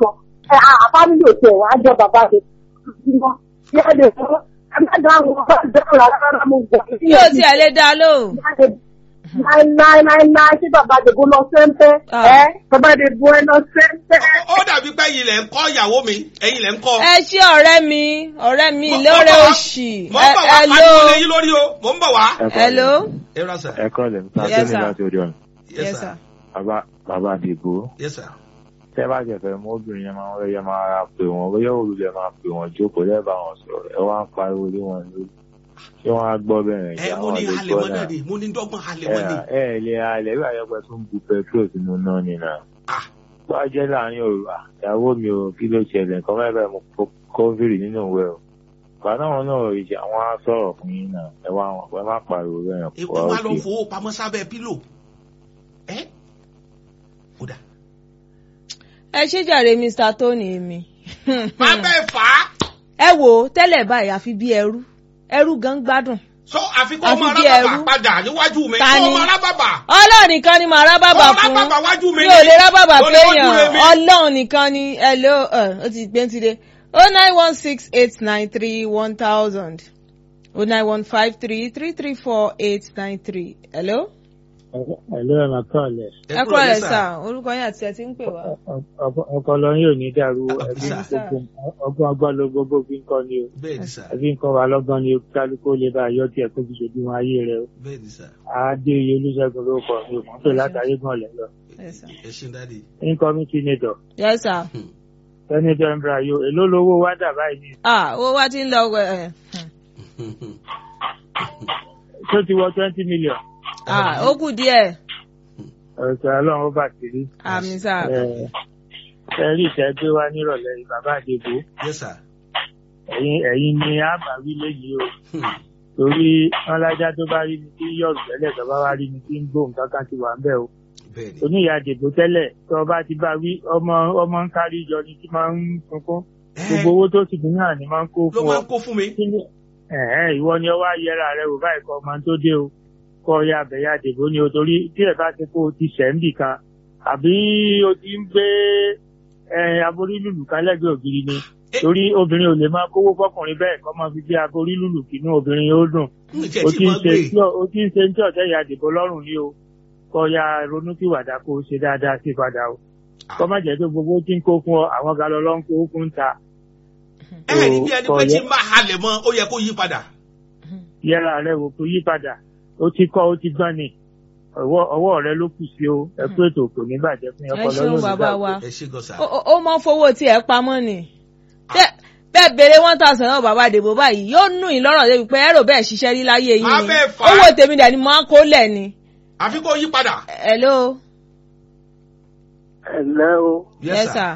kan ẹ àfámílì òkè wà á jọ bàbá rẹ̀ jímọ̀ yá lè fọ́ ẹ má dá àwọn ọba dáhùn rárá mo gbà sí yóò tiẹ̀ lè dá lóhùn. náírà tí bàbá àdìbò lọ sẹ́ńpẹ́ Ah. ẹ bàbá àdìbò ẹ lọ sẹ́ńpẹ́. ó dàbí pé ẹ̀yin lẹ̀ ń kọ́ ìyàwó mi ẹ̀yin lẹ̀ ń kọ́. ẹ ṣé ọ̀rẹ́ mi ọ̀rẹ́ mi Mo- mo lóore bọ̀ wá- òṣì. mo ń bọ̀ wá Hello. pariwo lé yín lórí o mo ń bọ̀ wá. Hello. ẹ rà sà. ẹ kọ́ lẹ̀ nípa Yes, tó ní sir. láti orí ọ̀nà Yes, sir. bàbá bàbá àdìgbò yes sir. tẹ́ bá jẹ̀fẹ̀ mú obìnrin yẹn máa ń yẹ máa ra pè wọ́n bóyá olùlẹ̀ máa pè wọ́n jókòó lẹ́bàá wọn sọ̀rọ̀ ẹ wá ń pariwo lé wọn lórí ṣé wọ́n á gbọ́ bẹ̀rẹ̀ ẹ mo ní halẹ̀ mọ́ náà ni mo ní dọ́gbọ́n halẹ̀ mọ́ ni. ẹ ẹ lè alẹ́ bí àyẹ̀pẹ̀ tó ń bu petrol sínú náà ni náà Ah. tó a jẹ́ láàrin òru à, ìyàwó mi ò kí ló ṣẹlẹ̀ nǹkan mẹ́fẹ̀ẹ́ mo kó kófìrì nínú ìwé o bàtà wọn náà ìṣe àwọn á sọ̀rọ̀ fún yín náà ẹ wá wọn ẹ má pariwo bẹ́ẹ̀ èpè wa lọ fowó pamọ́ sábẹ́ pílò. ẹ ó dà. ẹ ṣé jàre Mr. Tony mi. má bẹ́ẹ̀ fà á. ẹ wò ó tẹ́lẹ̀ báyìí àfi bí ẹrú ẹrú gan gbádùn. sọ àfikún Àfi ọmọ bí arábàbà ẹrú. padà níwájú mi. Ta kó ni? ọmọ arábàbà. ọlọ́run nìkan ni màá rá bàbà Ọmọ fún arábàbà wájú mi mi ni. ò lè rá bàbà Ó ní wọ́n péyàn júre mi. ọlọ́run nìkan ni hello ẹ, ó ti gbé ti dé oh nine one six eight nine three one thousand oh nine one five three three three four eight nine three hello. Ẹ̀lú ẹ̀ máa kọ́ ọ̀lẹ̀. ẹ kúrò lẹ sà orúkọ yín àti ẹ ti ń pè wá. Ọpọlọ yín ò ní dàrú Ah, ẹbí sà. gbogbo ọgbọ́n ọgbọ́n ló gbogbo fi ń kọ́ ni o. bẹ́ẹ̀ ni sà. Ẹbí ń kọ́ wa lọ́gbọ́n ni o kálukú ó lè bá yọ tiẹ̀ kó fi ṣojú wọn ayé rẹ o. bẹ́ẹ̀ ni sà. Adé iye Olúṣẹ́gun ló kọ̀ mi ò mọ̀ pé látàrí gan lẹ̀ lọ. Yes, sir. ẹ ṣe dáadé. Incoming senator yes sir. Senator Embrayo èló lówó wá dà báyìí ní. ah owó wa ti ń lọ ẹ Tó ti wọ twenty million. ah ó kù díẹ̀ Ọ̀sẹ̀ Ọlọ́run ó bà sí rí. àmì sà. Ẹ̀rí ìtẹ́ gbé wá nírọ̀lẹ́ yìí bàbá Àdébò. yes sir. Ẹ̀yin ẹ̀yin ni àbáwí léyìí o. Hmm. torí wọn lájá tó bá rí mi tí yọ̀rù tẹ́lẹ̀ tó bá wá rí mi tí ń gbóhùn kankan ti wà ń bẹ̀ o. bẹ́ẹ̀ ni. oníyà dìbò tẹ́lẹ̀ tó bá ti bá wí ọmọ ọmọ ń kárí jọ ni tí máa ń sunkún gbogbo owó tó sì dín náà ni máa ń kó ló fún ọ. máa ń kó fún mi. Kí ni- ẹ̀hẹ́n, ìwọ ni ọwọ́ ayẹra rẹ wò báyìí kọ́ ọmọ tó dé o kọ́ ya àbẹ̀yà dìbò ni o torí tí ẹ̀ bá ti kó o ti ṣẹ̀ ń bì kan àbí o ti ń gbé ẹ̀, aborí lùlù kan lẹ́gbẹ̀ẹ́ ògiri ni torí obìnrin ò lè máa kówó fọkùnrin bẹ́ẹ̀ kọ́ máa fi gbé aborí lùlù kínú obìnrin yóò dùn n jẹ́ o tí ti ń mo ṣe gbé. tí o ti ń ṣe tí ọ̀tẹ̀ ìyá àdìbò lọ́rùn ní o kọ́ ya ronúkìwàdà kó o ṣe dáadáa sí padà o kọ́ má jẹ́ tó gbogbo tí ń kó fún ọ àwọn galọ ló ń kó fún ta ẹ ẹ níbi ẹni pé tí ń bá halẹ̀ mọ́ ó yẹ kó yí padà. yẹra rẹ wò kó yí padà o ti kọ́ o ti gbọ́n ni ọwọ́ ọwọ́ rẹ ló kù sí o ẹ kú ètò kò ní bàjẹ́ fún ẹ ọpọlọ ṣeun yóò ní bàbá bàjẹ́. wa ẹ ṣe gan sa. ó ó- ó mọ fowó tí ẹ pamọ́ ni Tẹ́- bẹ́ẹ̀ béèrè one thousand náà bàbá àdèbò báyìí yóò nù yín lọ́rọ̀ débi pé ẹ̀rọ bẹ́ẹ̀ ṣiṣẹ́ rí láyé yín ni Abẹ́ fà á. owó tèmi dẹ̀ ni mo máa ń kó lẹ̀ ni. àfi kó yí padà. hello ẹ̀lẹ́ o yes sir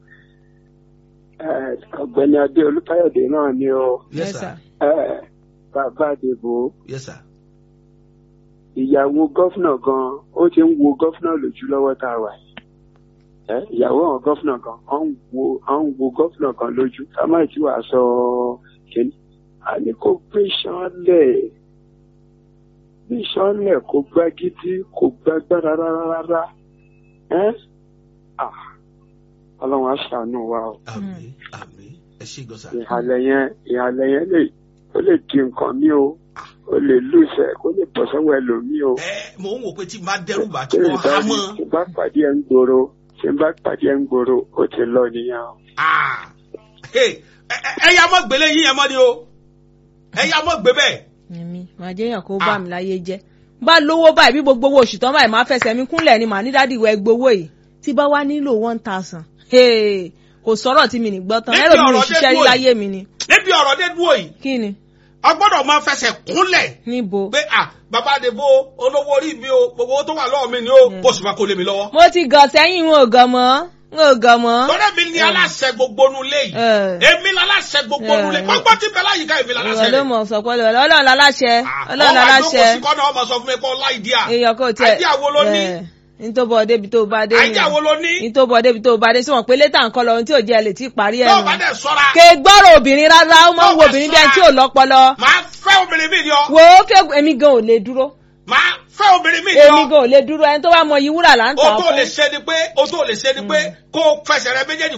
ẹ̀, ọ̀gbẹ́ni adé olúkáyọ̀dé náà ni o yes sir ẹ̀, bàbá àdìbò yes sir. ìyàwó gọ́fúnà gan ó ti ń wo gọ́fúnà lójú lọ́wọ́ tá a wà yìí ẹ̀, ìyàwó àwọn gọ́fúnà gan ó ń wo ó ń wo gọ́fúnà gan lójú ká má tí wàá sọ kíní àní kò gbé sanlẹ̀ gbé sanlẹ̀ kò gbá gidi kò gbágbára rárá rárá ẹ́ ah ọlọ́run á ṣàánú wa o. àmín àmín ẹ ṣe gan sa. ìhàlẹ̀ yẹn ìhàlẹ̀ yẹn lè ó lè di nǹkan mi o ó lè lùsẹ̀ kó lè bọ̀ sọ́wọ́ ẹlòmíì o. ẹ mò ń wò pé tí n bá dẹ́rù bá tí tí wọ́n há mọ́. tí bá pàdé ẹ̀ ń gbòòrò tí bá pàdé ẹ̀ ń gbòòrò ó ti lọ nìyẹn o. Ah. Hey, ẹ ẹ- ẹ ya mọ́ gbélé yín yẹn mọ́ ni o ẹ ya mọ́ gbé bẹ́ẹ̀. èmi màá jẹ́ èèyàn kó bá mi láyé jẹ́ bá lówó báyìí bí gbogbo owó oṣù tán báyìí máa fẹsẹ̀ mi kúnlẹ̀ ni màá ní dádì ìwẹ̀ gbowó yìí tí bá wá nílò one thousand kò sọ̀rọ̀ tí mi ní gbọ́ tán Níbi ẹ̀rọ mi ní ọ̀rọ̀ ṣiṣẹ́ rí dé dúró láyé mi ni níbi ọ̀rọ̀ dé dúró yìí kí ni a gbọ́dọ̀ máa fẹsẹ̀ kúnlẹ̀ níbo. pé à bàbá àdèbò olówó orí mi o gbogbo owó tó wà lọ́wọ́ mi ni o kó sì máa kó lé mi lọ́wọ́. mo ti gàn sẹ́yìn n ò gàn mọ́ n ò gàn mọ́. lọ́dẹ̀ mi ni aláṣẹ gbogbo nulẹ̀ yìí Eh. èmi láláṣẹ gbogbo Eh. nulẹ̀ gbogbo tí bẹ́ẹ̀ láyìíká èmi ìwọ láláṣẹ ló rẹ̀. mọ̀ sọ pé ọlọ́run láláṣẹ ọlọ́run láláṣẹ ọmọ àdókò sí kọ́nà ọmọ sọ fún mi pé ọlá ìdí à èèyàn kò tiẹ̀ àìdí àwo ló ní nítòbọ̀ débi tó bá dé àìdí àwo ló ní nítòbọ̀ débi tó bá dé sí wọn pé létà ń kọ́ lọ ohun tí ò jẹ́ lè tí ì parí ẹ̀ tó nù. bá dẹ̀ sọ́ra kè gbọ́rọ̀ obìnrin rárá ó máa ń wo Tó bá obìnrin bí ẹni sọ́ra. tí ò lọ́pọlọ. máa fẹ́ obìnrin mi ni ọ wò ó ké èmi gan ò lè dúró máa fẹ́ obìnrin mi ni èmi ọ gan ò lè dúró ẹni tó bá mọ iye wúrà là ń o tà tó fún. lè ṣe ni pé o tó lè ṣe ni pé kó o fẹsẹ̀ rẹ méjèèjì